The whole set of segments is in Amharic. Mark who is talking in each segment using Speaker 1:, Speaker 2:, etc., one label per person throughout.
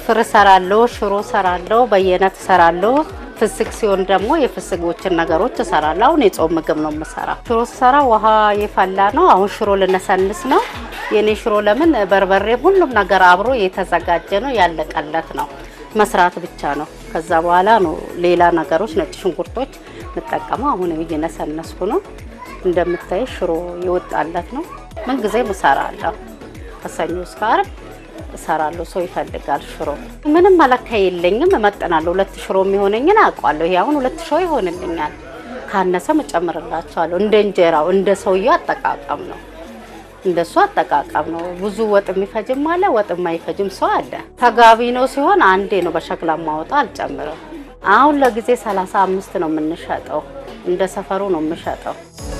Speaker 1: ፍርፍር እሰራለሁ፣ ሽሮ እሰራለሁ፣ በየአይነት እሰራለሁ። ፍስክ ሲሆን ደግሞ የፍስጎችን ነገሮች እሰራለሁ። አሁን የጾም ምግብ ነው የምሰራ። ሽሮ ስሰራ ውሃ የፈላ ነው። አሁን ሽሮ ልነሰንስ ነው። የኔ ሽሮ ለምን በርበሬ፣ ሁሉም ነገር አብሮ የተዘጋጀ ነው፣ ያለቀለት ነው። መስራት ብቻ ነው። ከዛ በኋላ ነው ሌላ ነገሮች ነጭ ሽንኩርቶች የምጠቀመው። አሁን እየነሰነስኩ ነው። እንደምታይ ሽሮ ይወጣለት ነው። ምን ጊዜም እሰራለሁ ከሰኞ እስከ ዓርብ እሰራለሁ። ሰው ይፈልጋል ሽሮ። ምንም መለኪያ የለኝም፣ እመጥናለሁ። ሁለት ሽሮ የሚሆነኝን አውቃለሁ። ይሄ አሁን ሁለት ሽሮ ይሆንልኛል። ካነሰም እጨምርላቸዋለሁ። እንደ እንጀራው እንደ ሰውየው አጠቃቀም ነው እንደሱ አጠቃቀም ነው። ብዙ ወጥ የሚፈጅም አለ፣ ወጥ የማይፈጅም ሰው አለ። ተጋቢ ነው ሲሆን አንዴ ነው በሸክላ ማወጣ አልጨምርም። አሁን ለጊዜ ሰላሳ አምስት ነው የምንሸጠው። እንደ ሰፈሩ ነው የምሸጠው።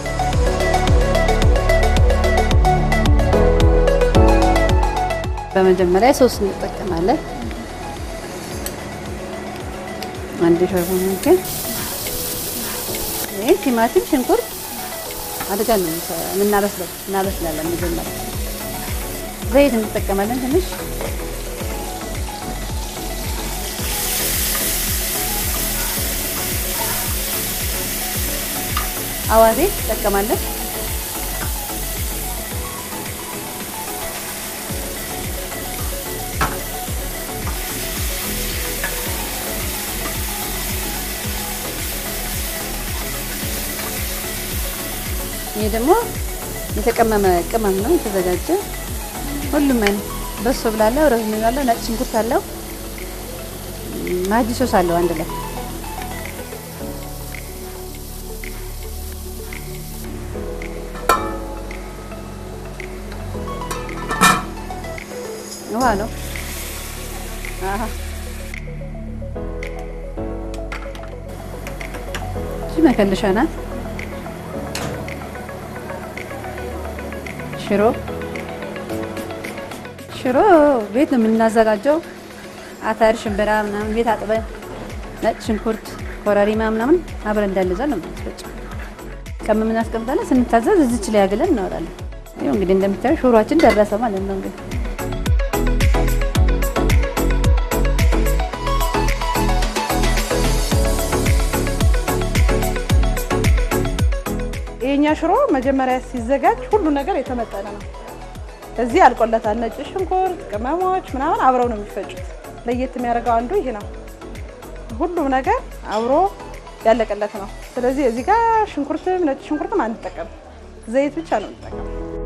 Speaker 2: በመጀመሪያ ሶስት እንጠቀማለን። አንድ ሾርባ ማንኪያ ይሄ ቲማቲም፣ ሽንኩርት አድርገን ነው የምናበስለው እናበስላለን። መጀመሪያ ዘይት እንጠቀማለን ትንሽ አዋዜ እንጠቀማለን። ይሄ ደግሞ የተቀመመ ቅመም ነው የተዘጋጀ። ሁሉም አይነት በሶ ብላለው፣ ረዝም ብላለው፣ ነጭ ሽንኩርት አለው፣ ማጂ ሶስ አለው አንድ ላይ ውሃ ነው። አሃ እሺ መከለሻ ናት። ሽሮ ሽሮ ቤት ነው የምናዘጋጀው። አተር፣ ሽምብራ ምናምን ቤት አጥበን ነጭ ሽንኩርት፣ ኮረሪማ ምናምን አብረን እንዳለዛል ነው የምናስፈጨው። ቀመም እናስቀምጣለን። ስንታዘዝ እዚች ላይ ያግለን እናወራለን። ይኸው እንግዲህ እንደምታየው ሽሮአችን ደረሰ ማለት ነው እንግዲህ
Speaker 3: የኛ ሽሮ መጀመሪያ ሲዘጋጅ ሁሉ ነገር የተመጠነ ነው። እዚህ አልቆለታል። ነጭ ሽንኩርት፣ ቅመሞች ምናምን አብረው ነው የሚፈጩት። ለየት የሚያደርገው አንዱ ይሄ ነው። ሁሉም ነገር አብሮ ያለቀለት ነው። ስለዚህ እዚህ ጋር ሽንኩርትም ነጭ ሽንኩርትም አንጠቀም፣ ዘይት ብቻ ነው እንጠቀም።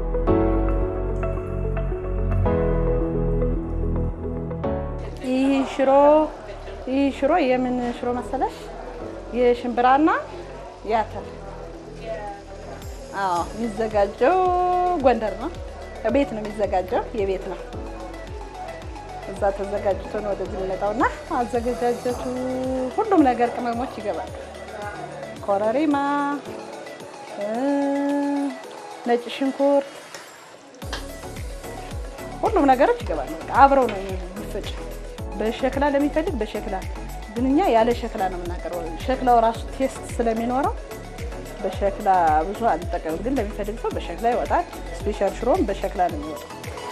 Speaker 3: ይህ ሽሮ ይህ ሽሮ የምን ሽሮ መሰለሽ? የሽምብራና የአተር አዎ የሚዘጋጀው ጎንደር ነው። ቤት ነው የሚዘጋጀው፣ የቤት ነው። እዛ ተዘጋጅቶ ነው ወደዚህ የሚመጣውና አዘገጃጀቱ ሁሉም ነገር ቅመሞች ይገባል። ኮረሪማ፣ ነጭ ሽንኩርት፣ ሁሉም ነገሮች ይገባሉ። በቃ አብረው ነው የሚፈጭ። በሸክላ ለሚፈልግ በሸክላ ግን እኛ ያለ ሸክላ ነው የምናቀርበው። ሸክላው ራሱ ቴስት ስለሚኖረው በሸክላ ብዙ አንጠቀምም፣ ግን ለሚፈልግ ሰው በሸክላ ይወጣል። ስፔሻል ሽሮም በሸክላ ነው የሚወጣው።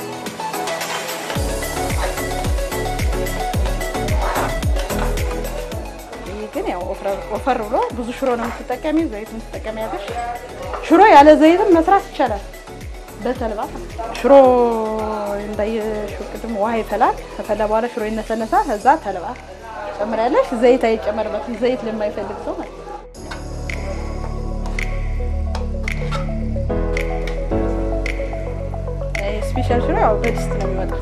Speaker 3: ይህ ግን ያው ወፈር ብሎ ብዙ ሽሮ ነው የምትጠቀሚ፣ ዘይት የምትጠቀሚ ያለሽ። ሽሮ ያለ ዘይትም መስራት ይቻላል። በተልባ ሽሮ እንዳየሽው ቅድም ውሃ ይፈላል። ከፈላ በኋላ ሽሮ ይነሰነሳል። ከዛ ተልባ ጨምሪያለሽ። ዘይት አይጨመርበትም፣ ዘይት ለማይፈልግ ሰው ማለት ነው። ስፔሻል ሽሮ ያው በድስት ነው የሚወጣው።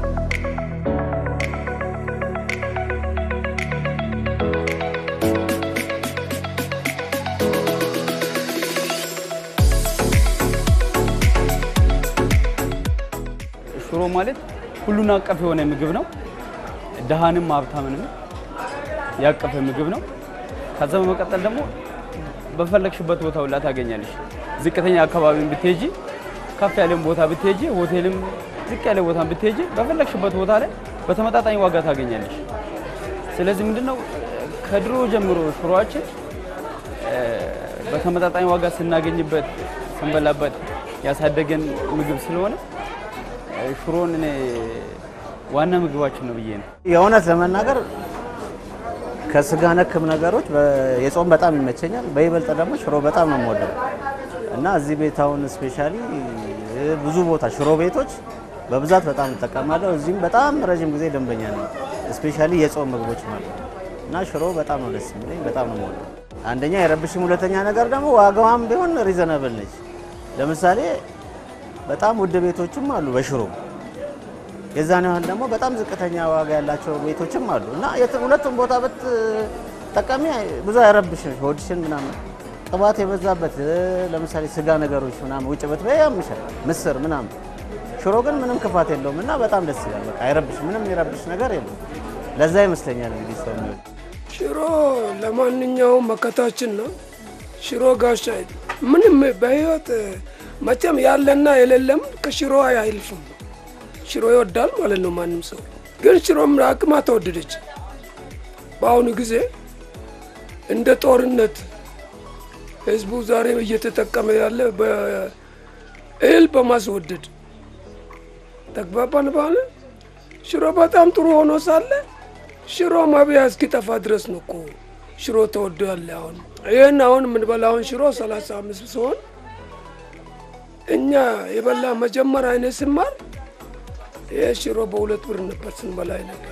Speaker 4: ሽሮ ማለት ሁሉን አቀፍ የሆነ ምግብ ነው። ድሃንም ሀብታምንም ያቀፈ ምግብ ነው። ከዛ በመቀጠል ደግሞ በፈለግሽበት ቦታ ሁላ ታገኛለሽ። ዝቅተኛ አካባቢ ብትሄጂ፣ ከፍ ያለም ቦታ ብትሄጂ፣ ሆቴልም ዝቅ ያለ ቦታ ብትሄጂ፣ በፈለግሽበት ቦታ ላይ በተመጣጣኝ ዋጋ ታገኛለሽ። ስለዚህ ምንድነው ከድሮ ጀምሮ ሽሮአችን በተመጣጣኝ ዋጋ ስናገኝበት ስንበላበት ያሳደገን ምግብ ስለሆነ ሽሮን እኔ ዋና ምግባችን ነው ብዬ ነው።
Speaker 5: የእውነት ለመናገር ከስጋ ነክም ነገሮች በ- የጾም በጣም ይመቸኛል። በይበልጥ ደግሞ ሽሮ በጣም ነው የምወደው እና እዚህ ቤት አሁን ስፔሻሊ ብዙ ቦታ ሽሮ ቤቶች በብዛት በጣም እጠቀማለሁ። እዚህም በጣም ረዥም ጊዜ ደንበኛ ነኝ። ስፔሻሊ የጾም ምግቦች ማለት ነው እና ሽሮ በጣም ነው ደስ የሚለኝ፣ በጣም ነው የምወደው። አንደኛ የረብሽም፣ ሁለተኛ ነገር ደግሞ ዋጋዋም ቢሆን ሪዘነብል ነች። ለምሳሌ በጣም ውድ ቤቶችም አሉ በሽሮ የዛን ያህል ደግሞ በጣም ዝቅተኛ ዋጋ ያላቸው ቤቶችም አሉ እና የት- ሁለቱም ቦታ ብትጠቀሚ ብዙ አይረብሽም። ሆድሽን ምናምን ቅባት የበዛበት እ፣ ለምሳሌ ስጋ ነገሮች ምናምን ውጭ ብትበይ ያምሻል፣ ምስር ምናምን። ሽሮ ግን ምንም ክፋት የለውም እና በጣም ደስ ይላል። በቃ አይረብሽ፣ ምንም የሚረብሽ ነገር የለም። ለዛ ይመስለኛል እንግዲህ ሰው የሚወድ
Speaker 6: ሽሮ ለማንኛውም መከታችን ነው። ሽሮ ጋሻ ምንም በህይወት መቼም ያለና የሌለም ከሽሮ አይልፍም። ሽሮ ይወዳል ማለት ነው ማንም ሰው። ግን ሽሮም አቅማ ተወደደች። በአሁኑ ጊዜ እንደ ጦርነት ህዝቡ ዛሬ እየተጠቀመ ያለ በእህል በማስወደድ ተግባባን። ባለ ሽሮ በጣም ጥሩ ሆኖ ሳለ ሽሮ መብያ እስኪጠፋ ድረስ ነው እኮ ሽሮ ተወዶ ያለ። አሁን ይህን አሁን የምንበላውን ሽሮ ሰላሳ አምስት ሲሆን እኛ የበላ መጀመሪያ አይነት ስማር ይህ ሽሮ በሁለት ብር ነበር ስንበላ ነበር።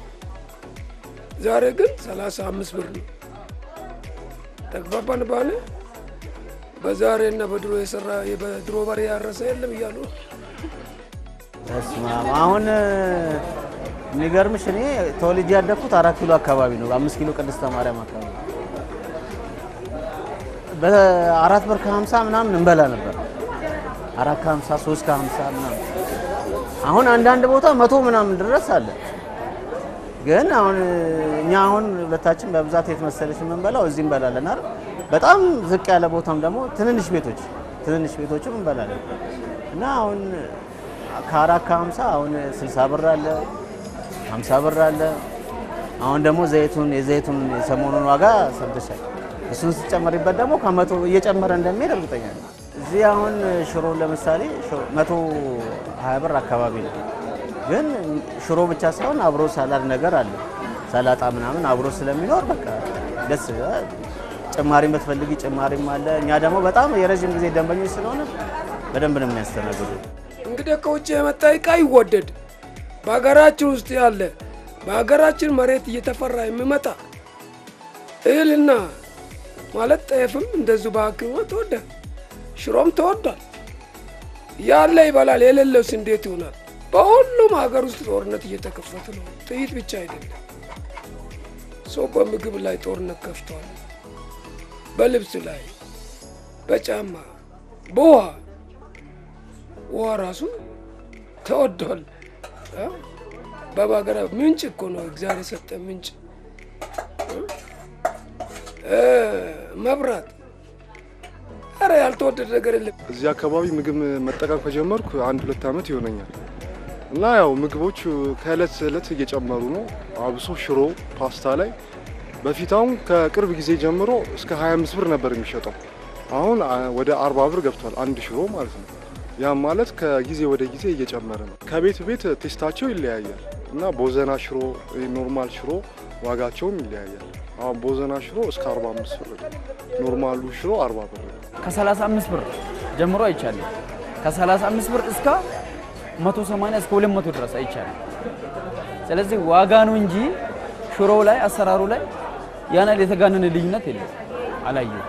Speaker 6: ዛሬ ግን ሰላሳ አምስት ብር ነው። ተግባባን ባለ በዛሬና በድሮ የሰራ በድሮ በሬ ያረሰ የለም እያሉ
Speaker 5: በስመ አብ። አሁን የሚገርምሽ እኔ ተወልጄ ያደግኩት አራት ኪሎ አካባቢ ነው፣ አምስት ኪሎ ቅድስተ ማርያም አካባቢ በአራት ብር ከሀምሳ ምናምን እንበላ ነበር። አራት ከሀምሳ ሶስት ከሀምሳ ምናምን አሁን አንዳንድ ቦታ መቶ ምናምን ድረስ አለ። ግን አሁን እኛ አሁን ሁለታችን በብዛት የት መሰለሽ የምንበላው እዚህ እንበላለን አይደል? በጣም ዝቅ ያለ ቦታም ደግሞ ትንንሽ ቤቶች ትንንሽ ቤቶችም እንበላለን እና አሁን ከአራት ከሀምሳ አሁን ስልሳ ብር አለ፣ ሀምሳ ብር አለ። አሁን ደግሞ ዘይቱን የዘይቱን የሰሞኑን ዋጋ ሰምተሻል። እሱን ስጨመሪበት ደግሞ ከመቶ እየጨመረ እንደሚሄድ እርግጠኛ ነኝ። እዚህ አሁን ሽሮ ለምሳሌ ሽሮ- መቶ ሀያ ብር አካባቢ ነው። ግን ሽሮ ብቻ ሳይሆን አብሮ ሳላድ ነገር አለ፣ ሰላጣ ምናምን አብሮ ስለሚኖር በቃ ደስ ይላል። ጭማሪ የምትፈልጊ ጭማሪም አለ። እኛ ደግሞ በጣም የረዥም ጊዜ ደንበኞች ስለሆነ በደንብ ነው የሚያስተናግዱ።
Speaker 6: እንግዲህ ከውጭ የመጣ እቃ ይወደድ። በሀገራችን ውስጥ ያለ በሀገራችን መሬት እየተፈራ የሚመጣ እህልና ማለት ጤፍም እንደዚሁ በሀኪሞ ተወዷል፣ ሽሮም ተወዷል። ያለ ይበላል፣ የሌለውስ እንዴት ይሆናል? በሁሉም ሀገር ውስጥ ጦርነት እየተከፈተ ነው። ጥይት ብቻ አይደለም፣ ሰው በምግብ ላይ ጦርነት ከፍቷል። በልብስ ላይ፣ በጫማ፣ በውሃ ውሃ ራሱ ተወዷል። አ? በባገራ ምንጭ እኮ ነው እግዚአብሔር የሰጠ ምንጭ እ መብራት ኧረ ያልተወደደ ነገር የለም።
Speaker 7: እዚህ አካባቢ ምግብ መጠቀም ከጀመርኩ አንድ ሁለት ዓመት ይሆነኛል እና ያው ምግቦች ከእለት እለት እየጨመሩ ነው። አብሶ ሽሮ፣ ፓስታ ላይ በፊት አሁን ከቅርብ ጊዜ ጀምሮ እስከ 25 ብር ነበር የሚሸጠው። አሁን አ- ወደ 40 ብር ገብቷል አንድ ሽሮ ማለት ነው። ያም ማለት ከጊዜ ወደ ጊዜ እየጨመረ ነው። ከቤት ቤት ቴስታቸው ይለያያል እና ቦዘና ሽሮ፣ ኖርማል ሽሮ ዋጋቸውም ይለያያል። አሁን ቦዘና ሽሮ እስከ 45 ብር ነው። ኖርማሉ ሽሮ 40 ብር ነው።
Speaker 4: ከ35 ብር ጀምሮ አይቻለሁ። ከ35 ብር እስከ 180 እስከ 200 ድረስ አይቻለሁ። ስለዚህ ዋጋ ነው እንጂ ሽሮ ላይ አሰራሩ ላይ ያን ያህል የተጋነነ ልዩነት የለም አላየሁም።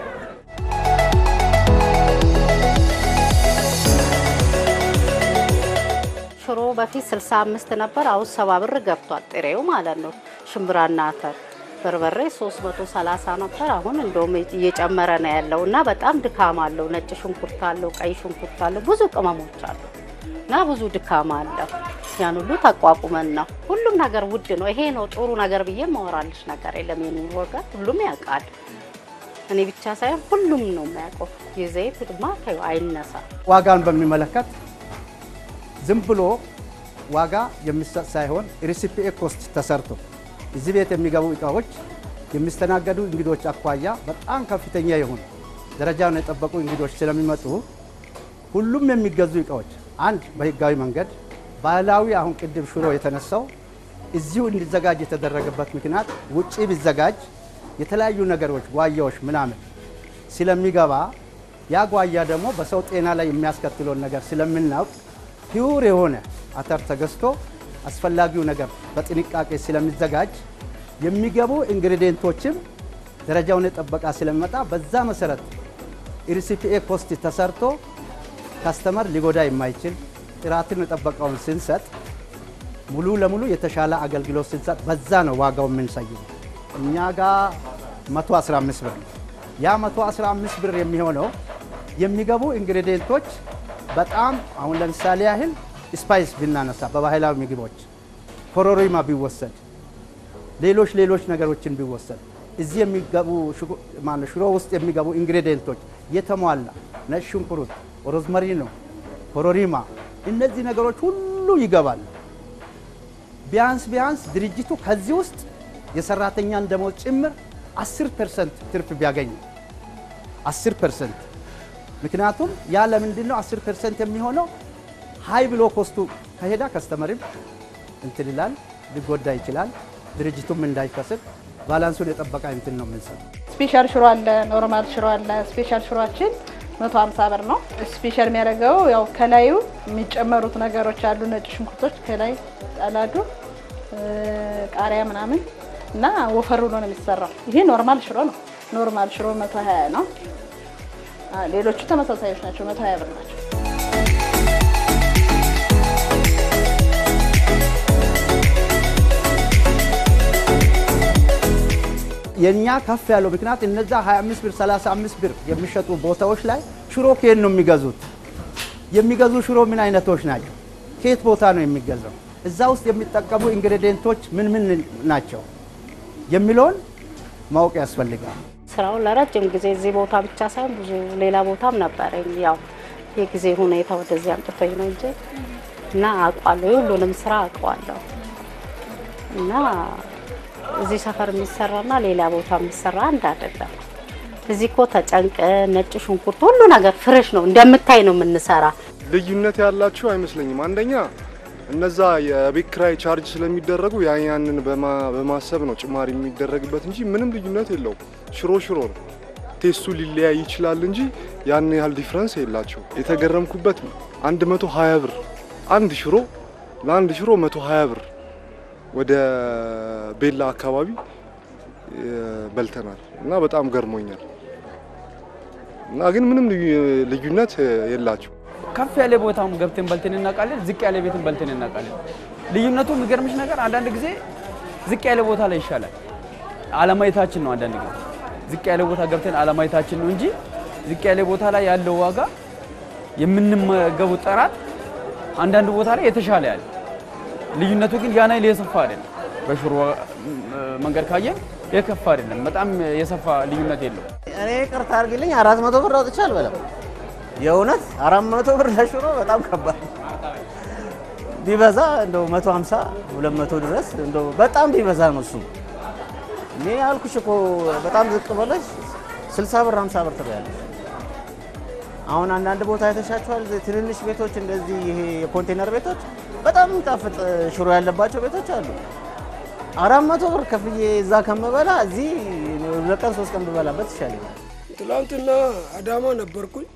Speaker 1: ሽሮ በፊት 65 ነበር፣ አሁን ሰባ ብር ገብቷል። ጥሬው ማለት ነው። ሽምብራና አተር በርበሬ 330 ነበር፣ አሁን እንደውም እየጨመረ ነው ያለው እና በጣም ድካም አለው። ነጭ ሽንኩርት አለው፣ ቀይ ሽንኩርት አለው፣ ብዙ ቅመሞች አሉ እና ብዙ ድካም አለው። ያን ሁሉ ተቋቁመን ነው። ሁሉም ነገር ውድ ነው። ይሄ ነው ጥሩ ነገር ብዬ ማወራልሽ ነገር የለም። የኑሮ ወገን ሁሉም ያውቃል። እኔ ብቻ ሳይሆን ሁሉም ነው የሚያውቀው። የዘይት ድማ ተይው አይነሳ
Speaker 8: ዋጋን በሚመለከት ዝም ብሎ ዋጋ የሚሰጥ ሳይሆን ሪሲፒኤ ኮስት ተሰርቶ እዚህ ቤት የሚገቡ እቃዎች የሚስተናገዱ እንግዶች አኳያ በጣም ከፍተኛ የሆኑ ደረጃውን የጠበቁ እንግዶች ስለሚመጡ ሁሉም የሚገዙ እቃዎች አንድ በህጋዊ መንገድ፣ ባህላዊ አሁን ቅድም ሽሮ የተነሳው እዚሁ እንዲዘጋጅ የተደረገበት ምክንያት ውጪ ቢዘጋጅ የተለያዩ ነገሮች ጓያዎች ምናምን ስለሚገባ ያ ጓያ ደግሞ በሰው ጤና ላይ የሚያስከትለውን ነገር ስለምናውቅ ፒውር የሆነ አተር ተገዝቶ አስፈላጊው ነገር በጥንቃቄ ስለሚዘጋጅ የሚገቡ ኢንግሪዲየንቶችም ደረጃውን የጠበቃ ስለሚመጣ በዛ መሰረት ኢሪሲፒኤ ኮስት ተሰርቶ ካስተመር ሊጎዳ የማይችል ጥራትን የጠበቀውን ስንሰጥ ሙሉ ለሙሉ የተሻለ አገልግሎት ስንሰጥ በዛ ነው ዋጋው የምንሰይው። እኛ ጋር 115 ብር ነው። ያ 115 ብር የሚሆነው የሚገቡ ኢንግሪዲየንቶች በጣም አሁን ለምሳሌ ያህል ስፓይስ ብናነሳ በባህላዊ ምግቦች ኮረሪማ ቢወሰድ ሌሎች ሌሎች ነገሮችን ቢወሰድ እዚህ የሚገቡ ማነው ሽሮ ውስጥ የሚገቡ ኢንግሪዲየንቶች የተሟላ ነጭ ሽንኩርት፣ ሮዝመሪ ነው፣ ኮረሪማ እነዚህ ነገሮች ሁሉ ይገባሉ። ቢያንስ ቢያንስ ድርጅቱ ከዚህ ውስጥ የሰራተኛን ደሞዝ ጭምር 10 ፐርሰንት ትርፍ ቢያገኝ 10 ፐርሰንት ምክንያቱም ያ ለምንድን ነው 10 ፐርሰንት የሚሆነው? ሀይ ብሎ ኮስቱ ከሄዳ ከስተመርም እንትን ይላል ሊጎዳ ይችላል። ድርጅቱም እንዳይከስር ባላንሱን የጠበቀ እንትን ነው የምንሰጠው።
Speaker 3: ስፔሻል ሽሮ አለ፣ ኖርማል ሽሮ አለ። ስፔሻል ሽሮአችን 150 ብር ነው። ስፔሻል የሚያደርገው ያው ከላዩ የሚጨመሩት ነገሮች አሉ። ነጭ ሽንኩርቶች ከላይ ጣላዱ ቃሪያ ምናምን እና ወፈር ብሎ ነው የሚሰራው። ይሄ ኖርማል ሽሮ ነው። ኖርማል ሽሮ 120 ነው። ሌሎቹ ተመሳሳዮች ናቸው፣ 120 ብር ናቸው።
Speaker 8: የእኛ ከፍ ያለው ምክንያት እነዛ 25 ብር 35 ብር የሚሸጡ ቦታዎች ላይ ሽሮ ከየት ነው የሚገዙት? የሚገዙ ሽሮ ምን አይነቶች ናቸው? ከየት ቦታ ነው የሚገዛው? እዛ ውስጥ የሚጠቀሙ ኢንግሬዲየንቶች ምን ምን ናቸው የሚለውን ማወቅ ያስፈልጋል።
Speaker 1: ስራው ለረጅም ጊዜ እዚህ ቦታ ብቻ ሳይሆን ብዙ ሌላ ቦታም ነበረኝ። ያው የጊዜ ሁኔታ ወደዚህ አምጥቶኝ ነው እንጂ እና አውቋለሁ፣ የሁሉንም ስራ አውቀዋለሁ እና እዚህ ሰፈር የሚሰራና ሌላ ቦታ የሚሰራ አንድ አይደለም። እዚህ እኮ ተጨንቀ ነጭ ሽንኩርት ሁሉ ነገር ፍሬሽ ነው እንደምታይ ነው የምንሰራ።
Speaker 7: ልዩነት ያላቸው አይመስለኝም። አንደኛ እነዛ የቤት ኪራይ ቻርጅ ስለሚደረጉ ያን ያንን በማ- በማሰብ ነው ጭማሪ የሚደረግበት እንጂ ምንም ልዩነት የለውም። ሽሮ ሽሮ ነው። ቴስቱ ሊለያይ ይችላል እንጂ ያን ያህል ዲፍረንስ የላቸው። የተገረምኩበት 120 ብር አንድ ሽሮ ለአንድ ሽሮ 120 ብር ወደ ቤላ አካባቢ እ፣ በልተናል እና በጣም ገርሞኛል። እና ግን ምንም ልዩ- ልዩነት የላቸው።
Speaker 4: ከፍ ያለ ቦታም ገብተን በልተን እናውቃለን፣ ዝቅ ያለ ቤትን በልተን እናውቃለን። ልዩነቱ የሚገርምሽ ነገር አንዳንድ ጊዜ ዝቅ ያለ ቦታ ላይ ይሻላል። አለማየታችን ነው። አንዳንድ ጊዜ ዝቅ ያለ ቦታ ገብተን አለማየታችን ነው እንጂ ዝቅ ያለ ቦታ ላይ ያለው ዋጋ የምንመገቡ ጥራት አንዳንድ ቦታ ላይ የተሻለ ያለ ልዩነቱ ግን ያን ያህል የሰፋ አይደለም። በሽሮ መንገድ ካየን የከፋ አይደለም። በጣም የሰፋ ልዩነት የለው።
Speaker 5: እኔ ቅርታ አድርግልኝ አራት መቶ ብር አውጥቼ አልበላም። የእውነት አራት መቶ ብር ለሽሮ በጣም ከባድ ቢበዛ እንደው መቶ ሀምሳ ሁለት መቶ ድረስ እንደው በጣም ቢበዛ ነው እሱ። እኔ ያልኩሽ እኮ በጣም ዝቅ ብለሽ ስልሳ ብር ሀምሳ ብር ትበያለሽ። አሁን አንዳንድ ቦታ አይተሻቸዋል። ትንንሽ ቤቶች እንደዚህ ይሄ የኮንቴነር ቤቶች በጣም የሚጣፍጥ ሽሮ ያለባቸው ቤቶች አሉ። አራት መቶ ብር ከፍዬ እዛ ከምበላ እዚህ ሁለት ቀን ሶስት ቀን ብበላበት ይሻለኛል።
Speaker 6: ትላንትና አዳማ ነበርኩኝ።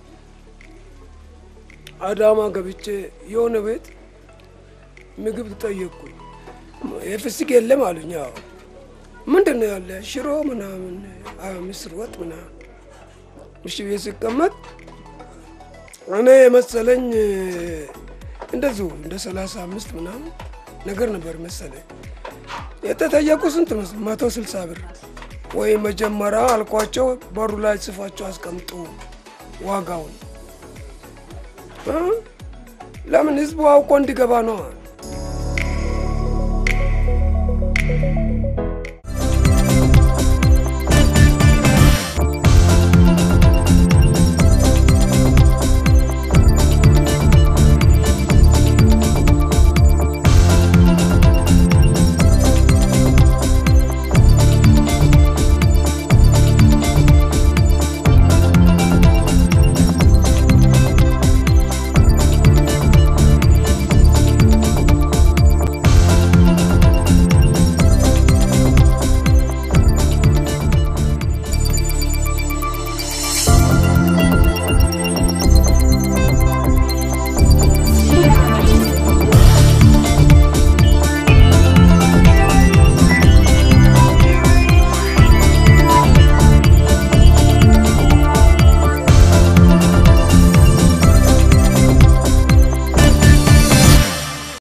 Speaker 6: አዳማ ገብቼ የሆነ ቤት ምግብ ጠየቅኩኝ። የፍስክ የለም አሉኝ። አዎ ምንድን ነው ያለ? ሽሮ ምናምን፣ አዎ ምስር ወጥ ምናምን። እሺ ቤት ስቀመጥ እኔ የመሰለኝ እንደዚሁ እንደ ሰላሳ አምስት ምናምን ነገር ነበር መሰለኝ። የተጠየቁ ስንት መስ መቶ ስልሳ ብር ወይ መጀመሪያ አልኳቸው፣ በሩ ላይ ጽፋቸው አስቀምጡ ዋጋውን እ? ለምን ህዝቡ አውቆ እንዲገባ ነው።